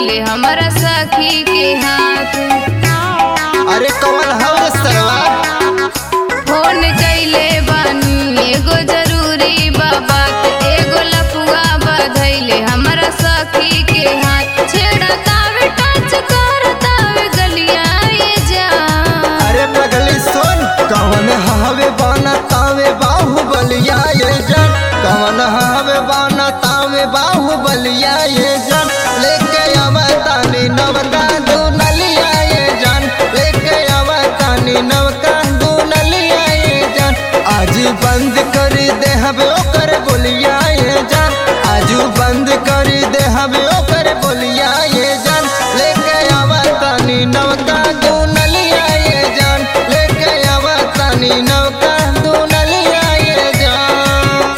बधैले हमारा सखी के हाथ अरे कौन हव सरवा फोन कैले बानी एगो जरूरी बात एगो लपुआ बधैले हमारा सखी के हाथ छेड़ा तावे टच कर तावे गलिया ये जा अरे पगली सुन कौन हवे बाना तावे बाहुबलिया ये जन कौन हवे बाना तावे बाहुबलिया ये जन लेके आवा तानी नवका दू नलिया ये जन लेके आवा तानी नवका दू नलिया ये जन आज बंद कर दे हवे ओकर बोलिया ये जन आजू बंद कर दे हवे ओकर बोलिया ये जन लेके आवा तानी नवका दू नलिया ये जन लेके आवा तानी नवका दू नलिया ये जन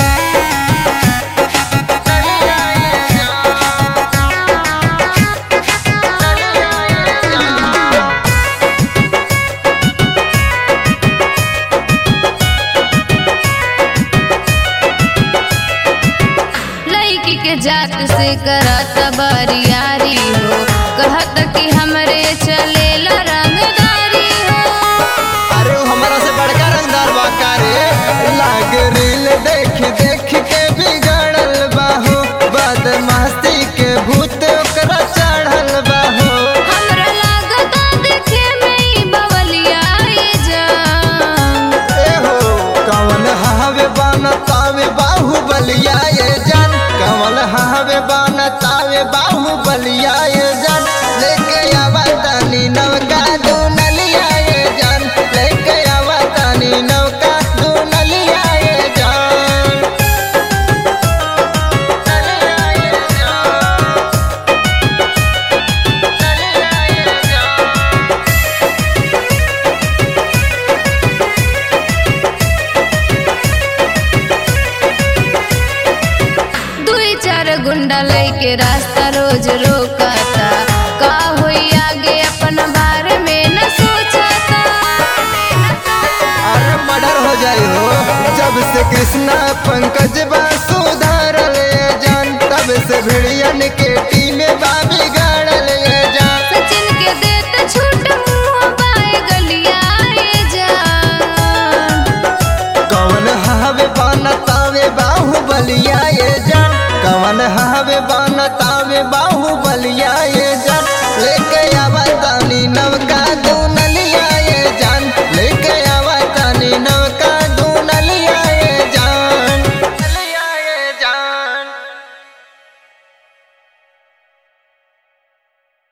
नलिया ये जन नलिया ये जन लड़की के जात से करत बरियारी हो कहत कि हमरे चलेला रंगदारी हो अरे वो हमारा से बड़का रंगदार बाका रे लाग रील देख देख के बिगड़ल बाहो बदमाशी के भूत ओकरा चढ़ल बाहो हमरा लागता देखे में ई बवलिया ये जान ए हो कवन हावे बान तावे बाहुबलिया ये जान कवन हावे बान तावे बाहुबलिया ये जान लेके आवा तानी नवका दू नलिया ये जान लेके आवा तानी नवका दू नलिया ये जान नलिया ये जान नलिया ये जान दुई चार गुंडा लेके रास्ता रोज रोकता का होई आगे अपन बारे में न सोचता अरे मर्डर हो जाए हो जब से कृष्णा पंकज बा